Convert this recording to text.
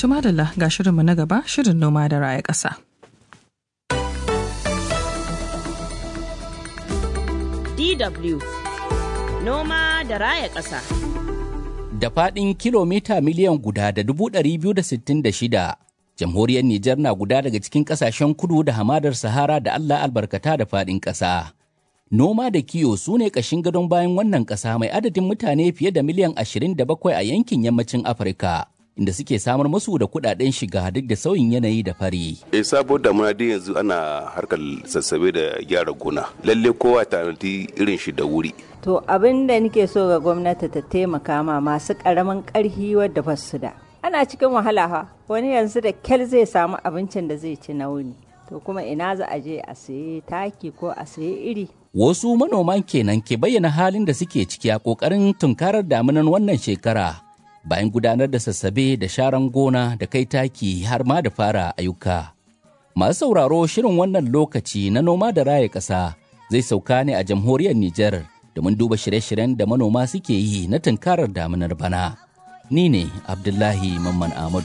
Tumadala ga shirinmu na gaba shirin noma da raya ƙasa. DW Noma da raya ƙasa. Da faɗin kilomita miliyan guda da dubu ɗari biyu da sittin da shida, jamhuriyar Nijar na guda daga cikin ƙasashen kudu da hamadar Sahara da Allah albarkata da faɗin ƙasa. Noma da kiyo su ne ƙashin gadon bayan wannan ƙasa mai adadin mutane fiye da miliyan ashirin da bakwai a yankin yammacin Afirka. inda suke samar musu da kudaden shiga duk da sauyin yanayi da fari. E sabo damuna dai yanzu ana harkar sassabe da gyara gona. Lalle kowa tanadi irin shi da wuri. To abin da nake so ga gwamnati ta taimaka ma masu karamin karhi wadda ba su da. Ana cikin wahala ha wani yanzu da kyal zai samu abincin da zai ci na wuni. To kuma ina za a je a sayi taki ko a sayi iri. Wasu manoman kenan ke bayyana halin da suke ciki a ƙoƙarin tunkarar damunan wannan shekara. bayan gudanar da sassabe da sharan gona da kai taki har ma da fara ayyuka. Masu sauraro shirin wannan lokaci na noma da raya ƙasa zai sauka ne a jamhuriyar Nijar domin duba shirye-shiryen da manoma suke yi na tunkarar damunar bana. Ni ne Abdullahi Mamman Ahmadu.